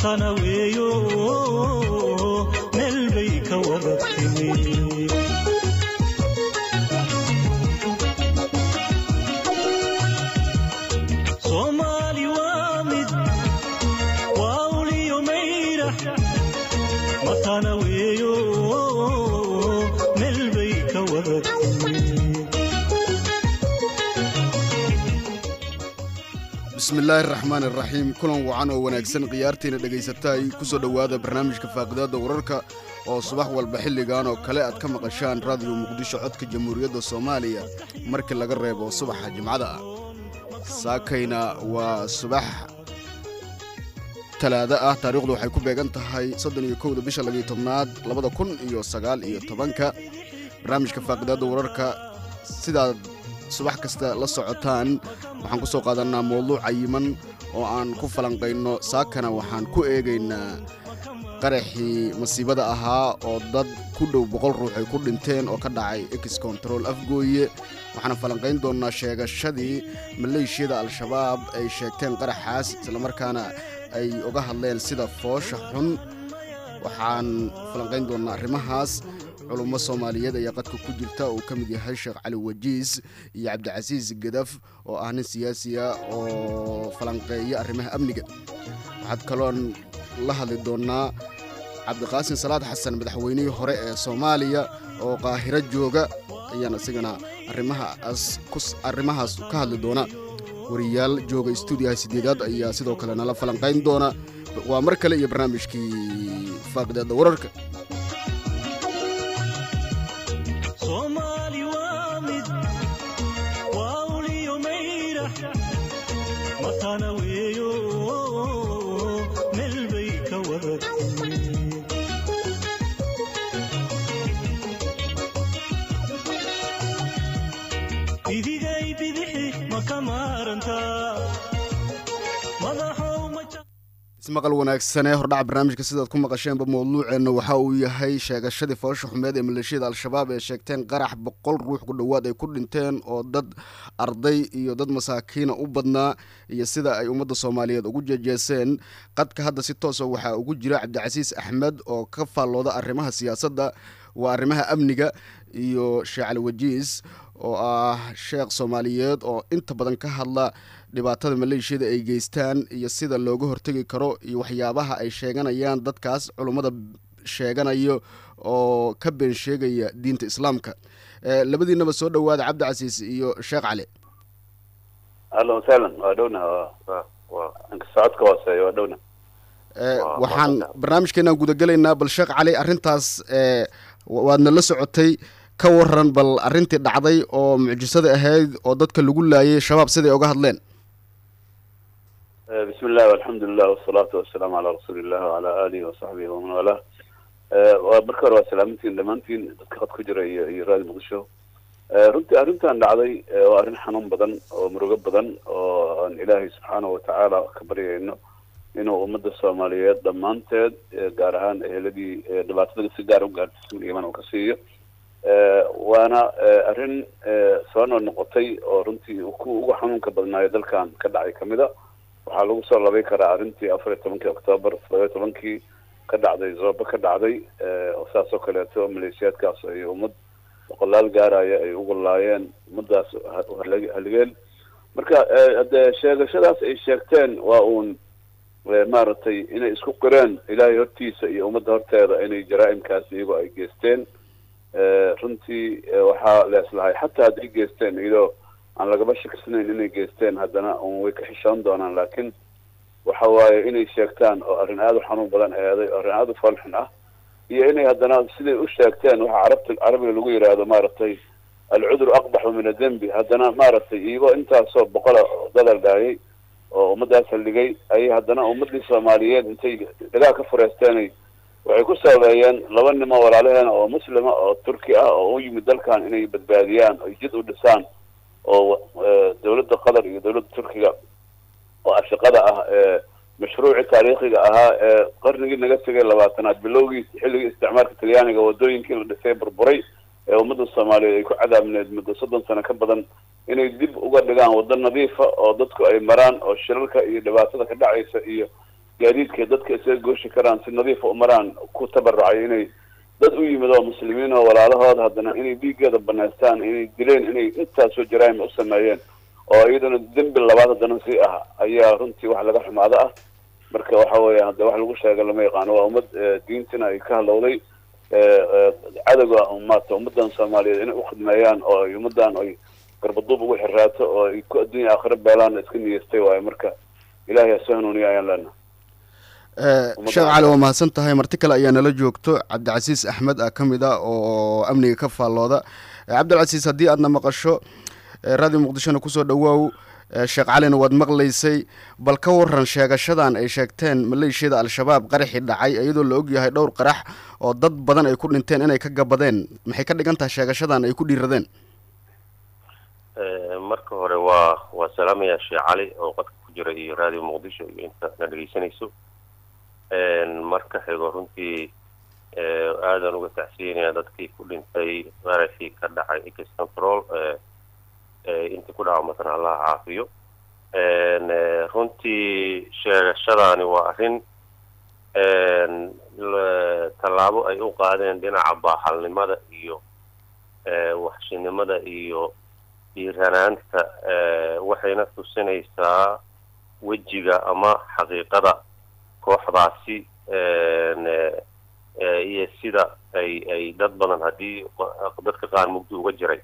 matana weeyo meel bay ka wada timi soomaali waa mid waa uliyo mayra matana weeyo meel bay ka wada timi bismillaahi araxmaan iraxiim kulan wacan oo wanaagsan khiyaartiina dhegaysataay ku soo dhowaada barnaamijka faaqidaadda wararka oo subax walba xilligan oo kale aad ka maqashaan raadiyo muqdisho codka jamhuuriyadda soomaaliya markii laga reebo subaxa jimcada ah saakayna waa subax talaado ah taariikhdu waxay ku beegan tahay soddon iyo kowda bisha labiyo tobnaad labada kun iyo sagaal iyo tobanka barnaamijka faaqidaadda wararka sidaad subax kasta la socotaan waxaan ku soo qaadanaa mawduuc cayiman oo aan ku falanqayno saakana waxaan ku eegaynaa qaraxii masiibada ahaa oo dad ku dhow boqol ruux ay ku dhinteen oo ka dhacay ex control afgooye waxaana falanqayn doonnaa sheegashadii maleeshiyada al-shabaab ay sheegteen qaraxaas islamarkaana ay uga hadleen sida foosha xun waxaan falanqayn doonnaa arrimahaas culummo soomaaliyeed ayaa qadka ku jirta uu ka mid yahay sheekh cali wajiis iyo cabdicasiis gadaf oo ah nin siyaasiya oo falanqeeya arrimaha amniga waxaad kaloon la hadli doonnaa cabdiqaasin salaad xasan madaxweynihii hore ee soomaaliya oo qaahiro jooga ayaan isigana arrimahaas ka hadli doona wariyaal jooga stuudiyaha sideedaad ayaa sidoo kale nala falanqayn doona waa mar kale iyo barnaamijkii faaqidaada wararka soomaali waa mid waa uliyo mayra matana weeyo meel bay ka wada timi idigay bidixi ma ka maarantaa madaxow ma ismaqal wanaagsanee hordhaca barnaamijka sidaad ku maqasheenba mawduuceenna waxa uu yahay sheegashadii foosha xumeed ee maleeshiyada al-shabaab ee sheegteen qarax boqol ruux ku dhowaad ay ku dhinteen oo dad arday iyo dad masaakiina u badnaa iyo sida ay ummadda soomaaliyeed ugu jeejeeseen qadka hadda si toosa waxaa ugu jira cabdicasiis axmed oo ka faallooda arrimaha siyaasadda waa arrimaha amniga iyo sheekh cali wajiis oo ah sheekh soomaaliyeed oo inta badan ka hadla dhibaatada maleeshiyada ay geystaan iyo sida looga hortegi karo iyo waxyaabaha ay sheeganayaan dadkaas culummada sheeganayo oo ka been sheegaya diinta islaamka labadiinaba soo dhowaada cabdicasiis iyo sheekh cali ahlan wasahlan waa dhowna waa inka socodka hooseeya waa dhowna waxaan barnaamijkeenaan gudagelaynaa bal sheekh cali arrintaas waadna la socotay ka waran bal arrintii dhacday oo mucjisada ahayd oo dadka lagu laayay shabaab siday oga hadleen bismi illahi alxamdu lilah wasalaatu wasalaamu calaa rasuuli illah wacala aalihi wasaxbihi waman walah waa marka hore waa salaamintiin dhammaantiin dadka qad ku jira iyo iyo raadi muqdisho runtii arrintan dhacday waa arrin xanuun badan oo murugo badan oo aan ilaahay subxaanahu watacaala ka baryayno inuu ummadda soomaaliyeed dhammaanteed gaar ahaan eheladii dhibaatada si gaar u gaarsiisan iman uu ka siiyo waana arrin soo noo noqotay oo runtii ku ugu xanuunka badnaayo dalkan ka dhacay kamid a waxaa lagu soo labay karaa arrintii afar iyo tobankii octoobar todoba tobankii ka dhacday zooba ka dhacday oo saas oo kaleeto maleeshiyaadkaas ay ummad boqolaal gaaraya ay uga laayeen ummadaas haligeen marka dee sheegashadaas ay sheegteen waa uun maaragtay inay isku qireen ilaahay hortiisa iyo ummadda horteeda inay jaraa'imkaas iyagoo ay geysteen runtii waxaa leeslahay xataa hadday geysteen iyadoo aan lagaba shakisnayn inay geysteen haddana un way ka xishoon doonaan laakiin waxa waaye inay sheegtaan oo arrin aada u xanuun badan eeday oo arrin aada u falxun ah iyo inay haddana siday u sheegteen waxa carabta carabiga lagu yidhaahdo maaragtay alcudru aqbaxu min adembi haddana maaragtay iyagoo intaasoo boqola dadal dhaayay oo ummadaas halligay ayay haddana ummadii soomaaliyeed intay dhagaha ka fureysteenay waxay ku sabeeyeen laba nimo walaalaheena oo muslima oo turki ah oo u yimid dalkan inay badbaadiyaan oy jid u dhisaan oo dawladda qatar iyo dawladda turkiga oo ashaqada ah ee mashruuci taariikhiga ahaa ee qarnigii naga tegay labaatanaad bilowgiis xilligii isticmaalka talyaaniga wadooyinkii la dhisay burburay ee ummadda soomaaliyeed ay ku cadaabneed muddo soddon sano ka badan inay dib uga dhigaan waddo nadiifa oo dadku ay maraan oo shirarka iyo dhibaatada ka dhacaysa iyo gaadiidka dadka isaga gooshi karaan si nadiifa u maraan ku tabarucay inay dad u yimid oo muslimiin oo walaalahood haddana inay dhiiggeeda banaystaan inay dileen inay intaasoo jaraa'im u sameeyeen oo iyadana dembi labaad haddana si ah ayaa runtii wax laga xumaado ah marka waxa weeyaan hadde wax lagu sheega lama yaqaano waa ummad diintina ay ka hadlowday cadowga maata ummadan soomaaliyeed inay ukhidmeeyaan oo ay ummadan ay garbaduub ugu xiraato oo ay ku adduunya aakhira beelaan iska niyeystay waayo marka ilaahay ha soo hanuuniya ayaan leenahay sheekh cali waa mahadsan tahay marti kale ayaa nala joogto cabdicasiis axmed ah ka mid a oo amniga ka faallooda cabdilcasiis haddii aadna maqasho radio muqdishona kusoo dhawaaw sheekh calina waad maqlaysay bal ka waran sheegashadan ay sheegteen maleeshiyada al-shabaab qaraxii dhacay iyadoo la ogyahay dhowr qarax oo dad badan ay ku dhinteen inay ka gabadeen maxay ka dhigan tahay sheegashadan ay ku dhiiradeen marka hore waa waa salaamaya sheekh cali oo qadka ku jira iyo radio muqdisho iyo inta na dhegeysanayso marka xigo runtii aadan uga tacsiyanaya dadkii ku dhintay qaraxii ka dhacay ex control intii ku dhaawamatan allah caafiyo runtii sheegashadaani waa arrin tallaabo ay u qaadeen dhinaca baaxalnimada iyo waxshinimada iyo dhiiranaanta waxayna tusinaysaa wejiga ama xaqiiqada kooxdaasi iyo sida ay ay dad badan haddii dadka qaar mugdi uga jiray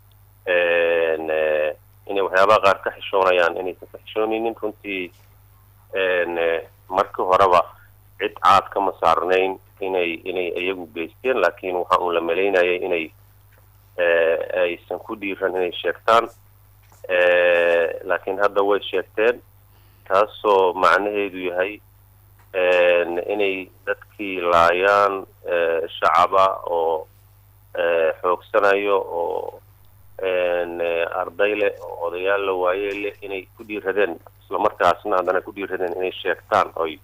inay waxyaabaha qaar ka xishoonayaan inaysan ka xishoonaynin runtii markii horeba cid caad kama saarnayn inay inay iyagu geysteen laakiin waxa uun la malaynayay inay aysan ku dhiiran inay sheegtaan laakiin hadda way sheegteen taasoo macnaheedu yahay inay dadkii laayaan shacaba oo xoogsanayo oo arday leh oo odayaal la waaye leh inay ku dhiiradeen islamarkaasna haddana ku dhiiradeen inay sheegtaan oy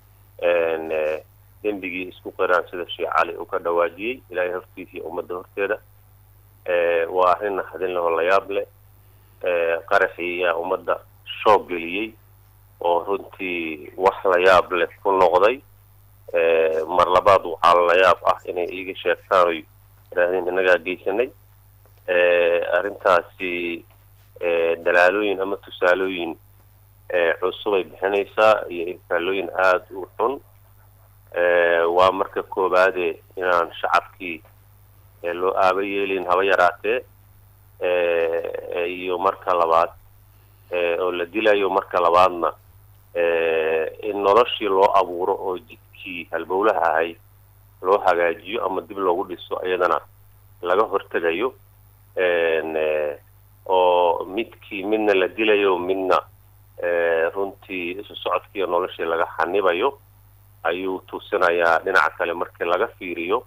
dembigii isku qiraan sida sheekh cali uu ka dhawaajiyey ilaahay hortiisa iyo ummadda horteeda waa arrin naxdin leh oo la yaab leh qaraxii ayaa ummadda shoog geliyey oo runtii wax la yaab leh ku noqday mar labaad waxaa la yaab ah inay iiga sheegtaan oy yidhaahdeen innagaa geysanay arrintaasi dalaalooyin ama tusaalooyin cusubay bixinaysaa iyo infaalooyin aada u xun waa marka koobaade inaan shacabkii loo aaba yeelin haba yaraatee iyo marka labaad oo la dilayo marka labaadna in noloshii loo abuuro oo jidkii halbowlaha ahay loo hagaajiyo ama dib loogu dhiso iyadana laga hortegayo oo midkii midna la dilayo midna runtii isu socodkiiyo noloshii laga xanibayo ayuu tusinayaa dhinaca kale markii laga fiiriyo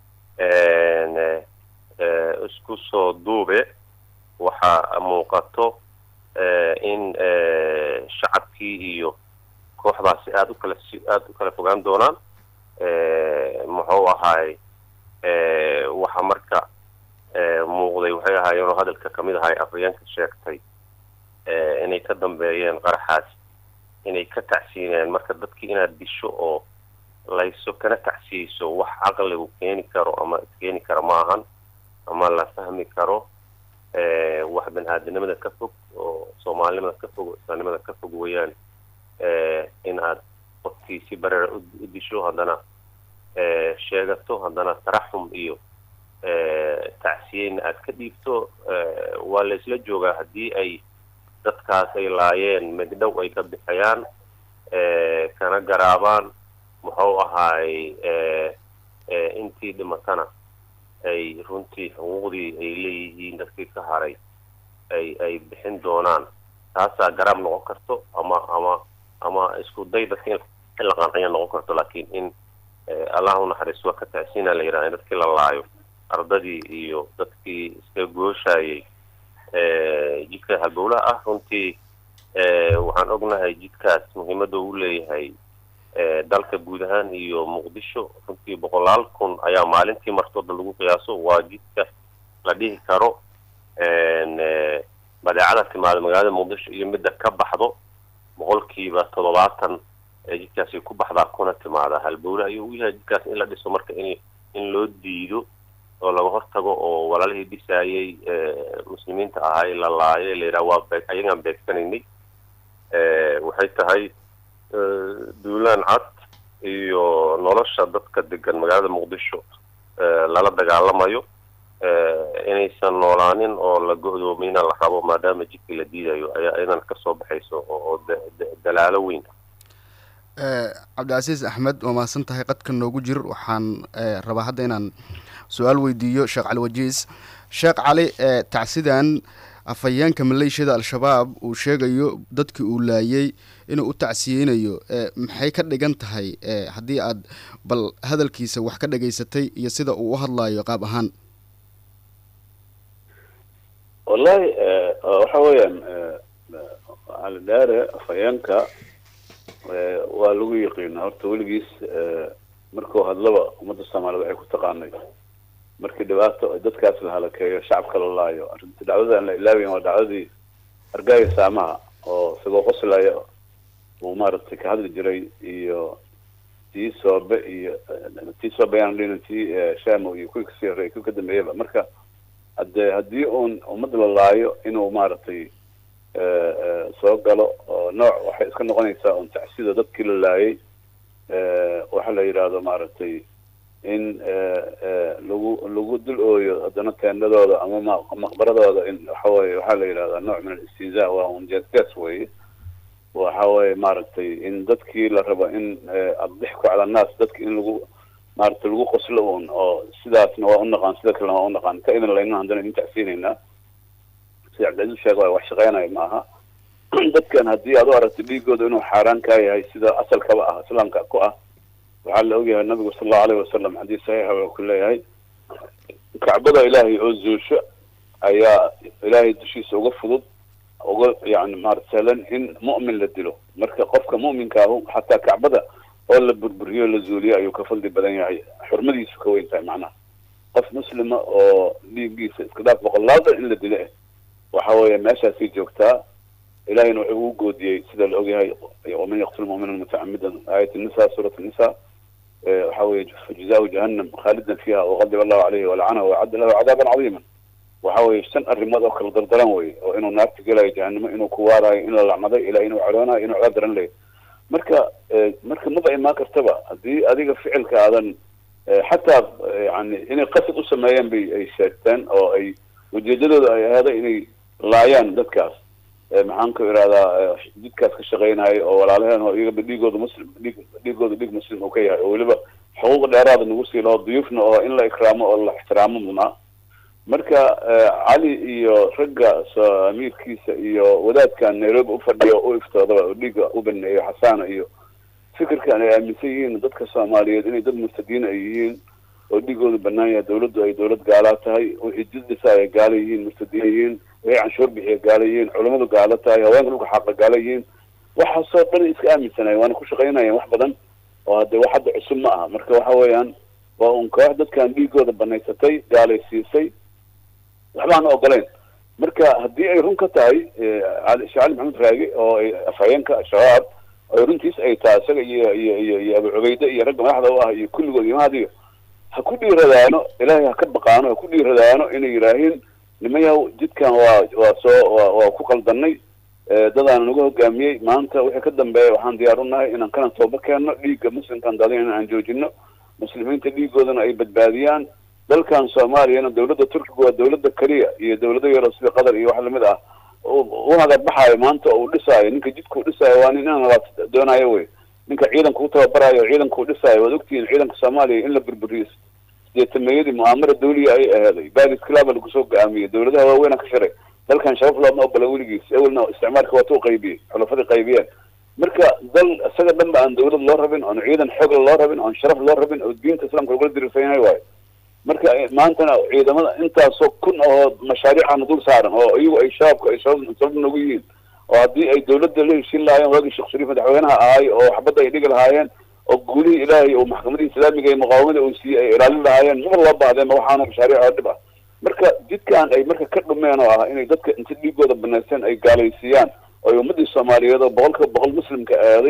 isku soo duube waxaa muuqato in shacabkii iyo kooxdaasi aada u kala si aada u kala fogaan doonaan muxuu ahaay waxa marka muuqday waxay ahaayeen oo hadalka kamid ahay afhayeenka sheegtay inay ka dambeeyeen qaraxaas inay ka tacsiineen marka dadkii inaad disho oo layso kana tacsiyeyso wax caqligu keeni karo ama iskeeni karo ma ahan ama la fahmi karo wax bani-aadinimada ka fog oo soomaalinimada ka fog oo islaamnimada ka fog weeyaan in aad qofkii si bareera u disho haddana sheegato haddana taraxum iyo tacsiyeyn aad ka dhiibto waa la isla joogaa haddii ay dadkaas ay laayeen megdhow ay ka bixiyaan kana garaabaan muxuu ahaay intii dhimatana ay runtii xuquuqdii ay leeyihiin dadkii ka haray ay ay bixin doonaan taasaa garaab noqon karto ama ama ama isku day dadka in la qanciya noqon karto laakiin in allah u naxariis waa ka tacsiina la yidhaha in dadkii la laayo ardadii iyo dadkii iska gooshayay jidka halbowlaha ah runtii waxaan ognahay jidkaas muhiimadda uu leeyahay dalka guud ahaan iyo muqdisho runtii boqolaal kun ayaa maalintii martooda lagu qiyaaso waa jidka la dhihi karo badeecada timaada magaalada muqdisho iyo midda ka baxdo boqolkiiba toddobaatan ee jidka jidkaasi ku baxdaa kuna timaadaa halbowle ayuu u yahay jidkaas in la dhiso marka in in loo diido oo laga hortago oo walaalihii dhisaayay muslimiinta ahaa in la laayo la yidhaha waa beeg ayagaan beegsanaynay waxay tahay duulaan cad iyo nolosha dadka degan magaalada muqdisho lala dagaalamayo inaysan noolaanin oo la go-doomina la rabo maadaama jidkii la diidayo ayaa idan kasoo baxayso oo dalaalo weyn cabdicasiis axmed waa mahadsan tahay qadka noogu jir waxaan rabaa hadda inaan su-aal weydiiyo sheekh cali wajiis sheekh cali tacsidan afhayeenka maleeshiyada al-shabaab uu sheegayo dadkii uu laayay inuu u tacsiyeynayo maxay ka dhigan tahay haddii aad bal hadalkiisa wax ka dhageysatay iyo sida uu u hadlayo qaab ahaan wallahi waxa weeyaan cali dhaare afhayeenka waa lagu yaqiina horta weligiis markuu hadlaba ummadda soomaaliyed waxay ku taqaanay markii dhibaato dadkaas la halakeeyo shacabka la laayo arrinta dhacdada aan la ilaabayn waa dhacdadii argaaga saamaha oo isagoo qoslaya uu maaragtay ka hadli jiray iyo tii soobe iyo tii soobe ayaan dhihina tii shamo iyo kuwii kasii horreeyay kuwii ka dambeeyaba marka hadde haddii uun ummadda la laayo inuu maaragtay soo galo oo nooc waxay iska noqonaysaa un tacsida dadkii la laayay waxa la yidhaahdo maaragtay in lagu lagu dul ooyo haddana teendadooda ama ma maqbaradooda in waxa weye waxaa la yidhahdaa nooc min alistinzaa waa un jeesjees weye waxa weye maaragtay in dadkii la rabo in adixku cala annaas dadki in lagu maaragtay lagu qoslo un oo sidaasna waa unaqaan sida kalena waa unaqaan ka idin layna haddana idin tacsiinaynaa sida cabdilcaziz sheeg waay wax shaqeynayo maaha dadkan haddii aad u aragtay dhiigooda inuu xaaraan kaa yahay sida asalkaba ah islaamka ku ah waxaa la ogyahay nabigu sala allahu alayhi wasalam xadiis saxiixa wuxuu ku leeyahay kacbada ilaahay oo zuusho ayaa ilaahay dushiisa uga fudud uga yani maarata sahlan in mu'min la dilo marka qofka mu'minka ahu xataa kacbada oo la burburiyo la zuuliyo ayuu ka fadli badan yahay xurmadiisu ka weyn tahay macnaha qof muslima oo dhiiggiisa iska dhaaf boqolaada in la dilo eh waxa weeye meeshaasay joogtaa ilahayna wuxuu ugu goodiyey sida la ogyahay waman yaqtul mu'mina mutacamidan aayat nisa suurat nisa waxa weye fajzaahu jahannam khaalidan fiiha waqadib allahu caleyhi walacanahu wacadda lahu cadaaban cadiiman waxa weye shan arrimood oo kala dardaran wey oo inuu naarta gelayo jahannamo inuu ku waarayo in la lacnaday ilaa inuu cadhoonayo inuu cadaab daran leeyo marka marka maba imaan kartaba haddii adiga ficilka aadan xataa yani inay qasad u sameeyeen bay ay sheegteen oo ay ujeedadooda ay aheeday inay laayaan dadkaas maxaan ku ihahdaa jidkaas ka shaqeynayo oo walaalaheen oo iyagaba dhiigooda muslim dhiig dhiigooda dhiig muslim uu ka yahay oo weliba xuquuq dheeraada nagu sii laho duyuufna oo in la ikraamo oo la ixtiraamo mudnaa marka cali iyo ragga amiirkiisa iyo wadaadkan nairobi ufadhiyo u iftoodaba oo dhiigga u baneeyo xasaana iyo fikirkan ay aaminsan yihiin dadka soomaaliyeed inay dad murtadiin ay yihiin oo dhiigooda banaan yahay dawladdu ay dawlad gaalaa tahay wixii jid dhisa ay gaala yihiin murtadiin yihiin wixii canshuur bixiya gaala yihiin culamadu gaalo tahay haweenka dhulka xaaqa gaala yihiin waxaasoo dhan iska aaminsanaya waana ku shaqaynayeen wax badan oo hadde wax hadda cusub ma aha marka waxa weeyaan waa un koox dadkan dhiigooda banaysatay gaalaysiisay waxba aan ogoleyn marka haddii ay run ka tahay sheekh cali maxamed raagi oo ay afhayeenka shabaab ay runtiis ay tahay isaga iyo iyo iyo iyo abu cubayde iyo ragga madaxda u ah iyo kulligood imaadiyo ha ku dhiiradaano ilaahay ha ka baqaano ha ku dhiiradaano inay yidhaahiin nimayaw jidkan waa waa soo wa waa ku qaldanay dadaan nagu hogaamiyey maanta wixii ka dambeeya waxaan diyaar u nahay inaan kana tooba keenno dhiigga muslimkaan daadin aan joojino muslimiinta dhiigoodana ay badbaadiyaan dalkan soomaaliyana dawladda turkiga waa dawladda keliya iyo dawlado yaro sida qatar iyo wax lamid ah u hagarbaxaayo maanta oo uu dhisaayo ninka jidka uu dhisaayo waa nin in labaad doonayo wey ninka ciidanka u tababarayo o ciidanka uu dhisaayo waad ogtihiin ciidanka soomaaliya in la burburiyo sideetameeyadii mu'aamara dawliya ay aheeday baris claba lagu soo go-aamiyey dawladaha waaweyna ka shiray dalkan shabab looma ogola weligiis ewelna isticmaalka waatu qaybiyey xulafadii qaybiyeen marka dal isaga dhan ba aan dawlad loo rabin oon ciidan xoogla loo rabin oon sharaf loo rabin oo diinta islamka lagula diriirsan yahay waayo marka maantana ciidamada intaasoo kun oo mashaariicana dul saaran oo iyagu ay shabaabka ay sabab sabab nagu yihiin oo haddii ay dawladda la heshin lahaayeen waagii sheekh shariif madaxweynaha ahay oo waxbadda ay dhigi lahaayeen oo guulihii ilaahay oo maxkamadii islaamiga iyo muqaawamada uu siiyey ay ilaalin lahaayeen maba loo baahdeen ma waxaana mashaariic oo dhib ah marka jidkan ay marka ka dhumeen oo ah inay dadka inta dhiigooda banaysteen ay gaalaysiiyaan oo ay ummadii soomaaliyeed oo boqolkiiba boqol muslimka aaday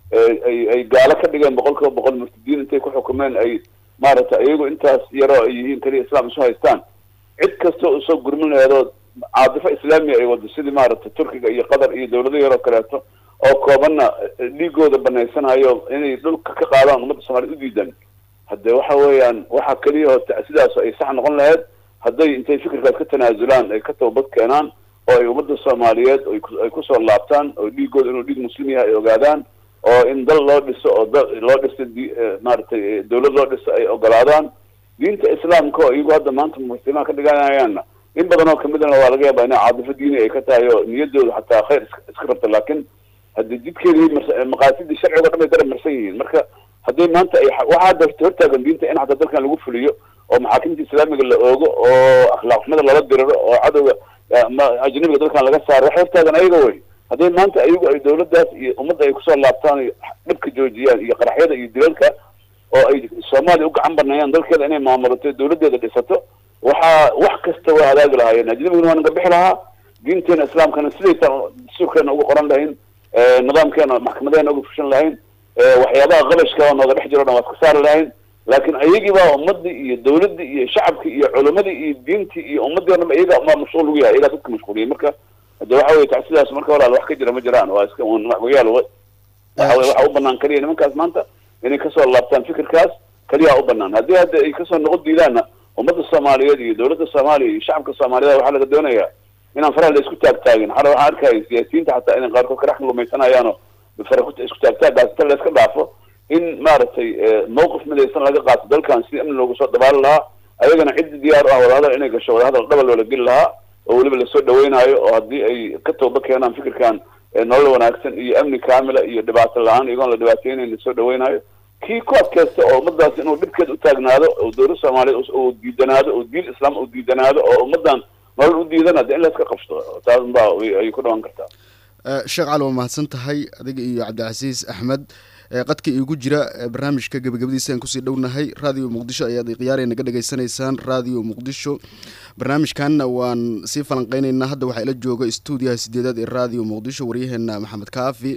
ay ay gaalo ka dhigeen boqol kiiba boqol murtadiin intay ku xukumeen ay maaragtay iyagu intaas yaroo ay yihiin keliya islaam isu haystaan cid kasta oo soo gurmin laheedoo caadifo islaamiya ay wado sidii maaragtay turkiga iyo qatar iyo dawlado yaroo kaleeto oo koobanna dhiigooda banaysanayo inay dhulka ka qaadaan ummadda soomaaliyed u diidan hadde waxa weeyaan waxa keliya oo sidaas ay sax noqon lahayd hadday intay fikirkaas ka tanaasulaan ay ka tababad keenaan oo ay ummadda soomaaliyeed ay kusoo laabtaan oo dhiigooda inuu dhiig muslim yahay ay ogaadaan oo in dal loo dhiso oo da loo dhiso maaragtay dawlad loo dhiso ay ogolaadaan diinta islaamka oo iyagu hadda maanta muslimaan ka dhiganayaanna in badan oo kamidana waa laga yaabaa ina caadifo diini ay ka tahay oo niyadooda xataa khayr iska rabta laakiin haddi jidkeedii maqaasidii sharcigo dhan bay dara marsan yihiin marka hadday maanta ay waxaa hadda hortaagan diinta in xataa dalkan lagu fuliyo oo maxaakimta islaamiga la oogo oo akhlaaq xumada lala diriro oo cadowga ajnabiga dalkan laga saaro waxa hortaagan ayaga wey hadday maanta ayagu ay dawladdaas iyo ummadda ay kusoo laabtaan dhibka joojiyaan iyo qaraxyada iyo dilalka oo ay soomaaliya u gacan baneeyaan dalkeeda inay maamulato dawladdeeda dhisato waxaa wax kasta waa hadaagi lahaayeen ajnabiguna waa naga bixi lahaa diinteena islaamkana sidaytaan dastuurkeena uga qoran lahayn nidaamkeena maxkamadeena uga fushan lahayn waxyaabaha qabashka oo nooga dhex jiro o dhan waa iska saari lahayn laakiin ayagii baa ummadii iyo dawladdii iyo shacabkii iyo culamadii iyo diintii iyo ummadii o dhan ba iyaga maa mashquul ugu yahay iyagaa dadka mashquuliyay marka hade waxa weye ta sidaas marka walaal wax ka jira ma jiraan waa iska waxgoyaal waxa weye waxa u banaan keliya nimankaas maanta inay kasoo laabtaan fikirkaas keliyaa u banaan haddii hadda ay kasoo noqon diidaanna ummadda soomaaliyeed iyo dawladda soomaaliya iyo shacabka soomaaliyeed waxaa laga doonayaa inaan faraha la isku taagtaagin xala waxaan arkaya siyaasiyiinta xataa inay qaarkood karax lumaysanayaano fara isku taagtaagaas inta la iska dhaafo in maaragtay mawqif midaysan laga qaato dalkan sidii amni loogu soo dabaali lahaa ayagana ciddi diyaar u ah wadahadal inay gasho wadahadal dhaba loola geli lahaa oo weliba lasoo dhaweynaayo oo haddii ay ka tooba keenaan fikirkan nolol wanaagsan iyo amni kaamila iyo dhibaato la-aan iyagoon la dhibaateynayn lasoo dhaweynaayo kii ku adkaysta oo ummadaas inuu dhibkeed u taagnaado oo dawlad soomaaliyeed uu diidanaado oo diin islaam uu diidanaado oo ummadan nolol u diidana de in la iska qabsto taas baa ayay ku dhawan kartaa sheekh cali waa mahadsan tahay adiga iyo cabdicasiis axmed qadka iigu jira barnaamijka gebagabadiisa aan kusii dhownahay radio muqdisho ayaad khiyaarey naga dhegaysanaysaan radio muqdisho barnaamijkanna waan sii falanqeyneynaa hadda waxaa ila jooga stuudiyaha sideedaad ee radio muqdisho waryaheena maxamed kaafi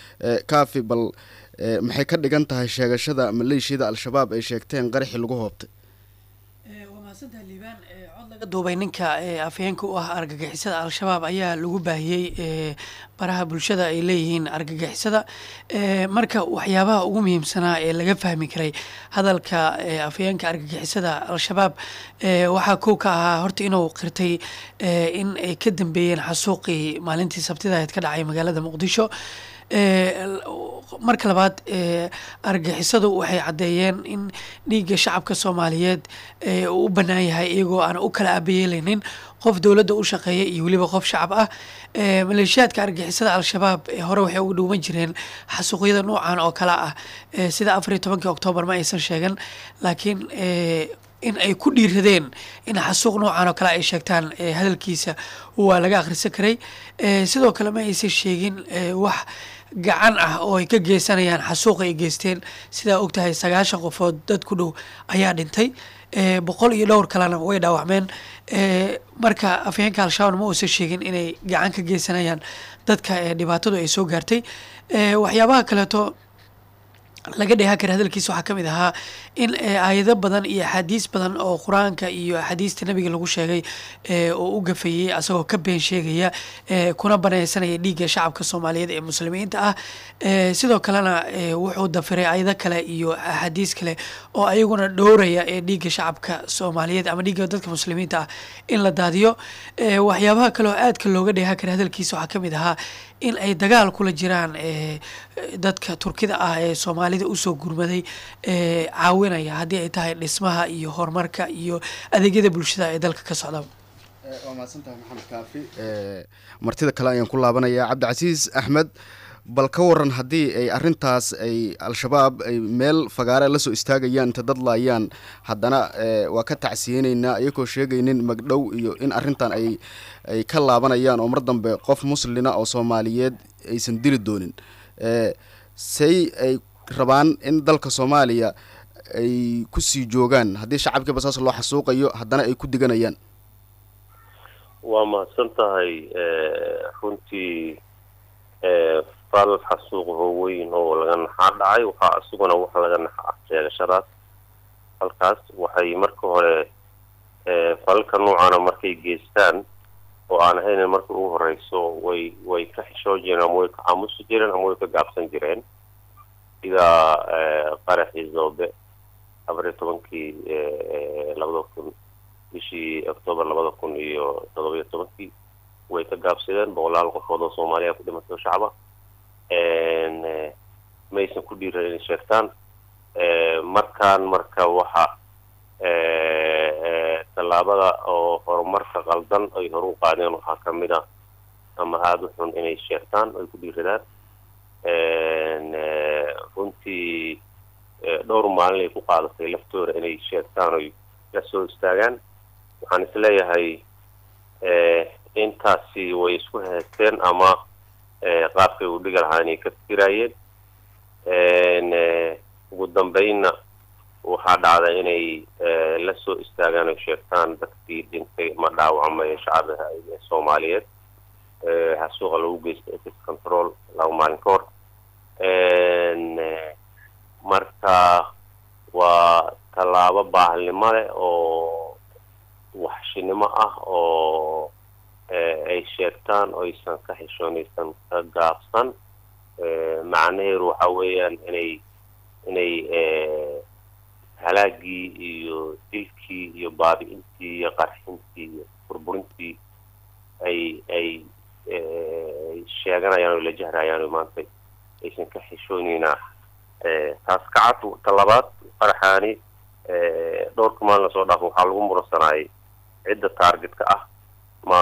kaafi bal maxay ka dhigan tahay sheegashada maleeshiyada al-shabaab ay sheegteen qaraxii lagu hoobtay duubay ninka afhayeenka u ah argagixisada al-shabaab ayaa lagu baahiyey baraha bulshada ay leeyihiin argagixisada marka waxyaabaha ugu muhiimsanaa ee laga fahmi karay hadalka afhayeenka argagixisada al-shabaab waxaa kow ka ahaa horta inuu qirtay in ay ka dambeeyeen xasuuqii maalintii sabtidaheed ka dhacay magaalada muqdisho marka labaad argagixisadu waxay caddeeyeen in dhiigga shacabka soomaaliyeed uu u bannaan yahay iyagoo aan u kala aabayeelaynin qof dowladda u shaqeeya iyo weliba qof shacab ah maleeshiyaadka argagixisada al-shabaab hore waxay uga dhuuman jireen xasuuqyada noocan oo kale ah sida afar iyo tobankii oktoobar ma aysan sheegan laakiin in ay ku dhiiradeen in xasuuq noocan oo kale ay sheegtaan hadalkiisa waa laga akhrisan karay sidoo kale ma aysan sheegin wax gacan ah oo ay ka geysanayaan xasuuqa ay geysteen sidaa ogtahay sagaashan qofood dad ku dhow ayaa dhintay boqol iyo dhowr kalena way dhaawacmeen marka afhayeenka al-shabaab ma uusan sheegin inay gacan ka geysanayaan dadka dhibaatadu ay soo gaartay waxyaabaha kaleeto laga dheehan kara hadalkiisa waxaa ka mid ahaa in aayado badan iyo axaadiis badan oo qur-aanka iyo axaadiista nebiga lagu sheegay oo u gafayey asagoo ka been sheegaya kuna banaysanaya dhiigga shacabka soomaaliyeed ee muslimiinta ah sidoo kalena wuxuu dafiray aayado kale iyo axaadiis kale oo ayaguna dhowraya ee dhiigga shacabka soomaaliyeed ama dhiigga dadka muslimiinta ah in la daadiyo waxyaabaha kale oo aadka looga dheehan kara hadalkiisa waxaa ka mid ahaa in ay dagaal kula jiraan dadka turkida ah ee soomaalida usoo gurmaday caawinaya haddii ay tahay dhismaha iyo horumarka iyo adeegyada bulshada ee dalka ka socda waa mahadsantahay maxamed kaafi martida kale ayaan ku laabanayaa cabdicasiis axmed bal ka waran haddii ay arintaas ay al-shabaab ay meel fagaare lasoo istaagayaan inta dad laayaan haddana waa ka tacsiyeyneynaa iyagoo sheegaynin magdhow iyo in arrintan ay ay ka laabanayaan oo mar dambe qof muslina oo soomaaliyeed aysan dili doonin say ay rabaan in dalka soomaaliya ay kusii joogaan haddii shacabkiiba saas loo xasuuqayo haddana ay ku diganayaan waa mahadsan tahay runtii fal xasuuq hooweyn oo laga naxaa dhacay waxaa isaguna wax laga naxaa sheegashadaas halkaas waxay marka hore falalka noocana markay geystaan oo aan ahaynin marka ugu horeyso way way ka xishoo jireen ama way ka aamusi jireen ama way ka gaabsan jireen sida qaraxii zoobe afar iyo tobankii labada kun bishii octoobar labada kun iyo todoba iyo tobankii way ka gaabsadeen boqolaal qofood oo soomaaliya ku dhimatay oo shacba maysan ku dhiiran inay sheegtaan markaan marka waxa tallaabada oo horumarka qaldan ay hor u qaadeen waxaa ka mid a ama aada u xun inay sheegtaan ay ku dhiiradaan runtii dhowr maalin ay ku qaadatay laftooda inay sheegtaan oy la soo istaagaan waxaan isleeyahay intaasi way isku haysteen ama qaabkay u dhigi lahaa inay ka fikiraayeen ugu dambeynna waxaa dhacda inay la soo istaagaan oy sheegtaan dadkii dhintay ma dhaawacmay shacbiga soomaaliyeed xasuuqa lagu geystay etis control laba maalin ka hor marka waa tallaabo baahalnimo leh oo waxshinimo ah oo ay sheegtaan oo aysan ka xishoonaysan ka gaabsan macnaheedu waxa weeyaan inay inay halaagii iyo dilkii iyo baabi'intii iyo qarxintii iyo burburintii ay ay sheeganayaan oo la jahrayaan oo maanta aysan ka xishooneynaa taas ka cad talabaad qaraxaani dhowrka maalin lasoo dhaafo waxaa lagu muransanaayay cidda taargetka ah ma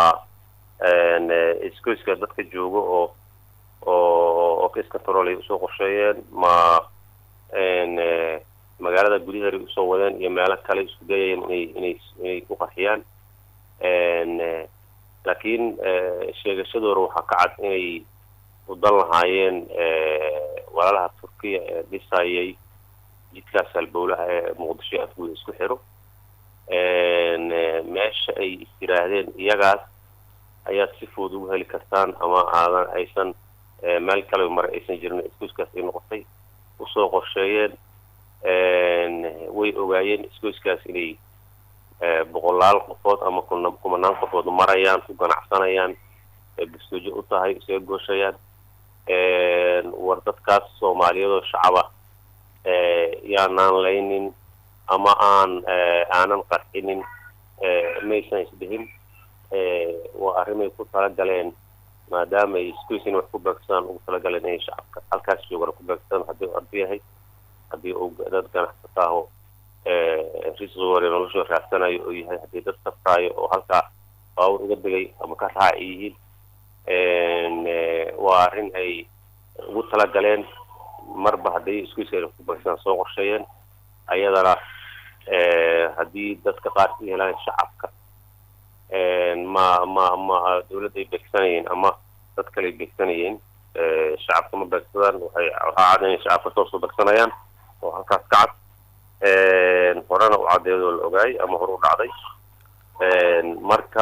iskoyska dadka jooga oo oo oo kiscontrol ay usoo qorsheeyeen ma magaalada gudaheeday usoo wadeen iyo meelo kale isku dayayeen inay inay inay ku qarxiyaan laakiin sheegashadooda waxaa ka cad inay udan lahaayeen walaalaha turkiya ee dhisayay jidkaas halbowlaha ee muqdisho afguda isku xiro meesha ay is yidhaahdeen iyagaas ayaad si fudud ugu heli kartaan ama aadan aysan meel kale mare aysan jirin isgoyskaas ay noqotay usoo qorsheeyeen way ogaayeen isgoyskaas inay boqolaal qofood ama kumanaan qofood marayaan ku ganacsanayaan bustoojo u tahay isaga gooshayaan war dadkaas soomaaliyadoo shacaba yaanaan laynin ama aan aanan qarxinin maysan isdhihin waa arrimay ku talagaleen maadaama ay isgoysin wax ku beegsadaan ugu talagaleen inay shacabka halkaas joogana ku beegsadaan haddii u ardi yahay haddii uu dad ganacsataaho risqigooda noloshoo raadsanayo oo yahay haddii dad saftaayo oo halkaa baawur uga degay ama ka raaci yihiin waa arrin ay ugu talagaleen marba hadday iskuiska ku beegsadaan soo qorsheeyeen ayadana haddii dadka qaar ka helaan shacabka ma ma ma dawladday beegsanayeen ama dad kale beegsanayeen shacabka ma beegsadaan waxay waxaa cad inay shacabka toosoo beegsanayaan oo halkaas ka cad horena u caddeedoo la ogaay ama hore u dhacday marka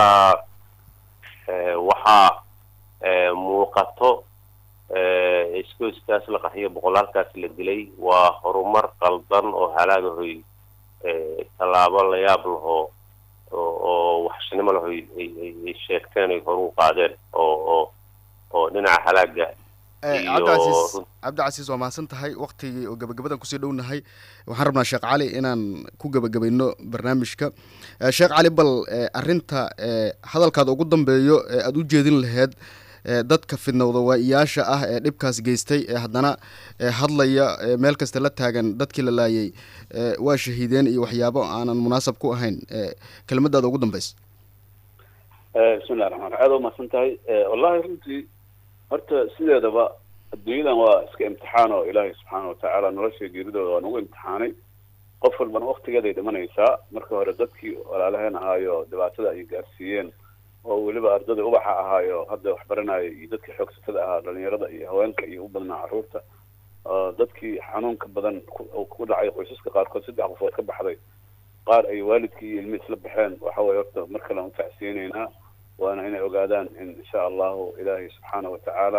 waxaa muuqato isgoyskaas la qaxiyo boqolaalkaas la dilay waa horumar qaldan oo halaagahoy tallaabo la yaab lahoo oo waxshinimo laho ay sheegteen ay horu qaadeen oo oo oo dhinaca halaaga cabdicasiis cabdicasiis waa mahadsan tahay waktigii oo gabagabadan kusii dhownahay waxaan rabnaa sheekh cali inaan ku gebagabayno barnaamijka sheekh cali bal arrinta hadalkaada ugu dambeeyo ee aada u jeedin laheyd dadka fidnowda waa-iyaasha ah ee dhibkaas geystay ee haddana hadlaya meel kasta la taagan dadkii la laayay waa shahiideen iyo waxyaabo aanan munaasab ku ahayn kelimadaada ugu dambeysa bismillahi raxmaan raxim aada u mahadsan tahay wallahi runtii horta sideedaba adduunyadan waa iska imtixaan oo ilaahay subxaana watacaala nolosha geeridooda waa nagu imtixaanay qof walbana waktigeeday dhimanaysaa marka hore dadkii walaalaheen ahaayo dhibaatada ay gaarsiiyeen oo weliba ardada ubaxa ahaayo hadda wax baranaya iyo dadkii xoogsatada ahaa dhalinyarada iyo haweenka iyo u badnaa carruurta dadkii xanuunka badan ku dhacay qoysaska qaarkood saddex qofood ka baxday qaar ay waalidkii iyo ilmi isla baxeen waxa weye horta mar kale aan ufacsiinaynaa waana inay ogaadaan in insha allahu ilaahay subxaana watacaala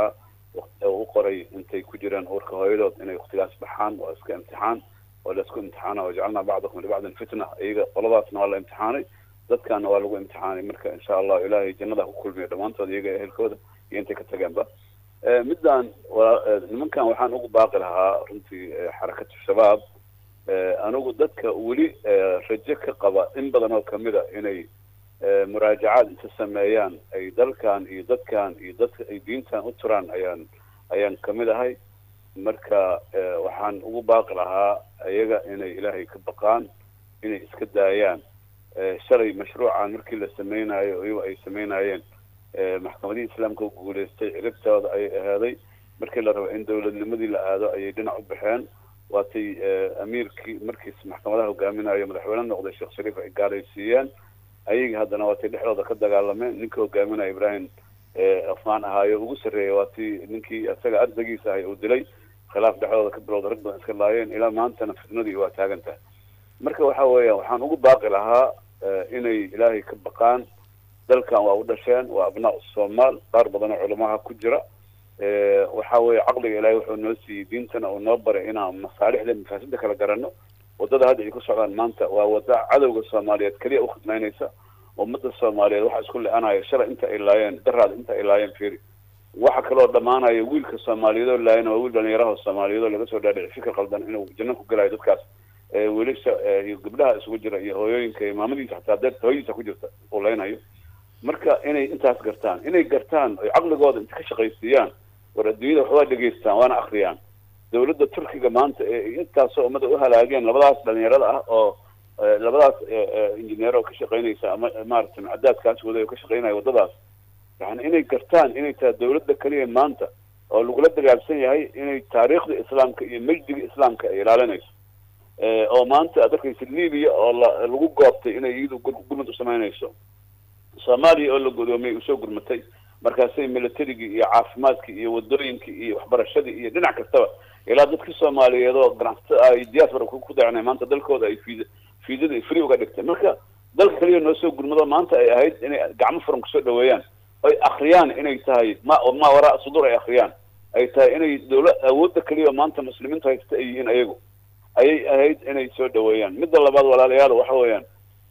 u qoray intay ku jiraan uurka hooyadood inay waktigaas baxaan waa iska imtixaan waa la isku imtixaana wajacalnaa bacdakum libacdin fitna iyaga qoladaasna waa la imtixaanay dadkaana waa lagu imtixaanay marka insha allah ilaahay jannada ku kulmiyo dhammaantood iyaga ehelkooda iyo intay ka tageenba middan nimankan waxaan ugu baaqi lahaa runtii xarakatu shabaab anigu dadka weli rajo ka qaba in badan oo kamida inay muraajacaad inta sameeyaan ay dalkan iyo dadkan iyo dadka ay diintan u turaan ayaan ayaan kamid ahay marka waxaan ugu baaqi lahaa iyaga inay ilaahay ka baqaan inay iska daayaan shalay mashruucan markii la sameynayo iyago ay sameynayeen maxkamadihii islaamka u guuleystay ciribtooda ayay ahaaday markii la rabo in dowladnimadii la aado ayay dhinac u baxeen waatay amiirkii markiis maxkamadaha hogaaminayo madaxweyne noqday sheekh shariif ay gaalaysiiyeen ayaga haddana waatay dhexdooda ka dagaalameen ninka hogaaminaya ibrahim afmaan ahaayo ugu sarreeyay waatii ninkii isaga ardagiisa ahay uu dilay khilaaf dhexdooda ka bilowda rag badan iska laayeen ilaa maantana fitnadii waa taagan tahay marka waxa weeya waxaan ugu baaqi lahaa inay ilaahay ka baqaan dalkan waa u dhasheen waa abnaa soomaal qaar badan oo culamaha ku jira waxa weeye caqliga ilaahay wuxuu noo siiyey diintana uu noo baray inaan masaalixda mafaasida kala garanno wadada hadda ay ku socdaan maanta waa wada cadowga soomaaliyeed keliya ukhidmaynaysa ummada soomaaliyeed waxa isku le-anaya shalay inta ay laayeen daraada inta ay laayeen fiiri waxa kaloo dhammaanaya wiilka soomaaliyeed oo laayana waa wiil dhalinyaraha soomaaliyeed oo laga soo dhaadhici fikir qaldan inuu janno ku gelayo dadkaas wiilasha iyo gabdhaha isugu jira iyo hooyooyinka iyo maamadiisa xataa dee hooyadiisa ku jirta uu leynayo marka inay intaas gartaan inay gartaan oy caqligooda inta ka shaqaysiiyaan war adduunyada waxbaa dhegaystaan waana akriyaan dawladda turkiga maanta ee intaasoo ummada u halaageen labadaas dhalinyarada ah oo labadaas injineer oo ka shaqaynaysa ama maaragtay macadaadkaas waday oo ka shaqaynaya waddadaas yani inay gartaan inay tahay dawladda keliya maanta oo lagula dagaalsan yahay inay taariikhda islaamka iyo majdiga islaamka ay ilaalinayso oo maanta aad arkaysa libiya oo la lagu goobtay inay iyadu gurmad u samaynayso soomaaliya oo la godoomiyay usoo gurmatay markaasay militarigii iyo caafimaadkii iyo wadooyinkii iyo waxbarashadii iyo dhinac kastaba ilaa dadkii soomaaliyeed oo ganacsato ay diaspora ku dacnay maanta dalkooda ay fiid fiidada free uga dhigtay marka dalka kaliya noo soo gurmado maanta ay ahayd inay gacmo furan kusoo dhaweeyaan ay akriyaan inay tahay ma ma waraa sudur ay akriyaan ay tahay inay dawla awoodda keliya maanta muslimiinta haysta ay yihiin ayagu ayay ahayd inay soo dhaweeyaan midda labaad walaalayaal waxa weeyaan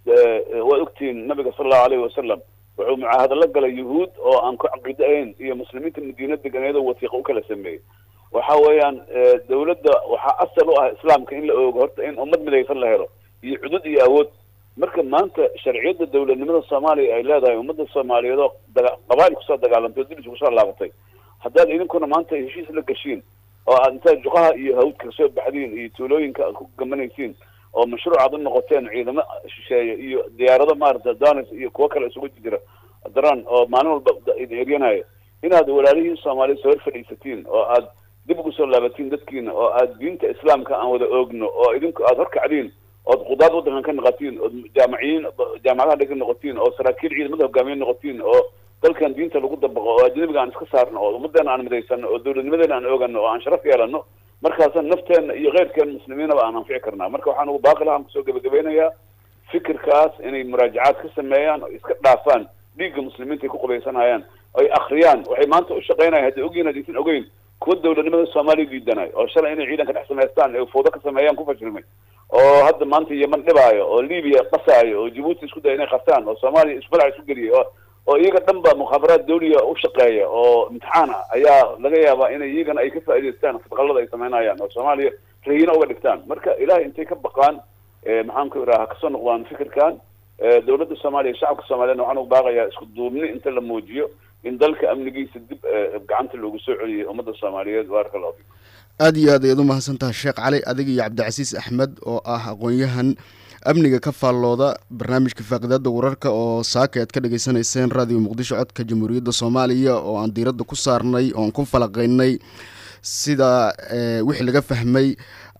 waa ogtihiin nabiga sala allahu alayhi wasalam wuxuu mucaahado la galay yuhuud oo aan ku caqiido ahayn iyo muslimiinta madiina deganeedoo wasiiqa u kala sameeyey waxa weeyaan dawladda waxaa asal u ah islaamka in la oogo horta in ummad midaysan la helo iyo cudud iyo awood marka maanta sharciyadda dawladnimada soomaaliya ay leedahay ummadda soomaaliyeed oo daga qabaa'il kusoo dagaalantay oo dibis kusoo laabatay haddaad idinkuna maanta heshiis la gashiin oo aad intaad juqaha iyo hawdka kasoo baxdiin iyo tuulooyinka aad ku gamanaysiin oo mashruuc aad u noqoteen ciidamo shisheeye iyo diyaarado maarata danis iyo kuwo kale isugu jira daran oo maalin walba eryanayo inaad walaalihiin soomaaliya soo hor fadhiisatiin oo aad dib ugu soo laabatiin dadkiina oo aad diinta islaamka aan wada oogno oo idinku aad horkacdiin ood qudaad waddankan ka noqotiin ood jaamaciyiin jaamacadaha dhega noqotiin oo saraakiil ciidamada hogaamiye noqotiin oo dalkan diinta lagu dabaqo oo ajnabiga aan iska saarno oo ummadeena aan midaysano oo dawladnimadeena aan oogano oo aan sharaf yeelano markaasaan nafteena iyo keyrkeen muslimiinaba aan anfici karnaa marka waxaan ugu baaqi lahaan kusoo gebagabeynayaa fikirkaas inay muraajacaad ka sameeyaan oo iska dhaafaan dhiigga muslimiinta ay ku qubaysanayaan ay akriyaan waxay maanta u shaqeynayan hadday ogyihin hadaysan ogeyn kuwa dawladnimada soomaaliya diidanay oo shalay inay ciidanka dhex samaystaan ee foodo ka sameeyaan ku fashilmay oo hadda maanta yeman dhibaayo oo libiya qasaayo oo jabuuti isku daya inay qastaan oo soomaaliya isbalac isku geliyay oo oo iyaga dhan ba mukhaabaraad dawliya u shaqeeya oo imtixaan ah ayaa laga yaabaa inay iyagana ay ka faa'idaystaan fadqalada ay samaynayaan oo soomaaliya rahiino uga dhigtaan marka ilahay intay ka baqaan maxaan ku iraha kasoo noqdaan fikirkan dawladda soomaaliya shacabka soomaaliyedna waxaan ugu baaqayaa isku duubni inta la muujiyo in dalka amnigiisa dib gacanta loogu soo celiyay ummadda soomaaliyeed baaraka allahu fikum aada iyo aad ayaad u mahadsantaha sheekh cali adiga iyo cabdicasiis axmed oo ah aqoon-yahan amniga ka faallooda barnaamijka faaqidaada wararka oo saaka aad ka dhagaysanayseen raadiyo muqdisho codka jamhuuriyadda soomaaliya oo aan diiradda ku saarnay oo aan ku falaqaynay sida wixii laga fahmay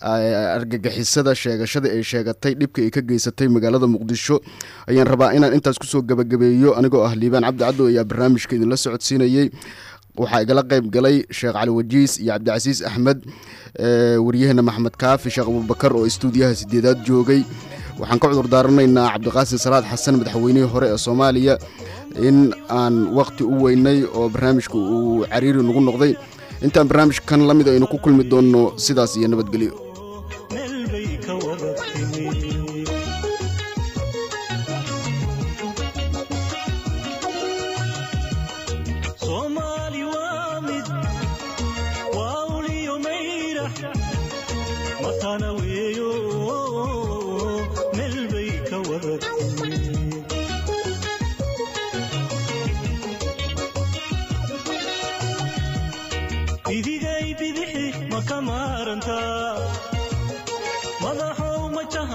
argagixisada sheegashada ay sheegatay dhibka ay ka geysatay magaalada muqdisho ayaan rabaa inaan intaas kusoo gabagabeeyo anigoo ah liibaan cabdi caddo ayaa barnaamijka idinla socodsiinayey waxaa igala qayb galay sheekh cali wajiis iyo cabdicasiis axmed waryaheena maxamed kaafi sheekh abubakar oo istuudiyaha sideedaad joogay waxaan ka cudur daaranaynaa cabdiqaasin salaad xasan madaxweynihii hore ee soomaaliya in aan waqti u weynay oo barnaamijka uu cariiri nagu noqday intaan barnaamijkan la mid aynu ku kulmi doonno sidaas iyo nabadgelyo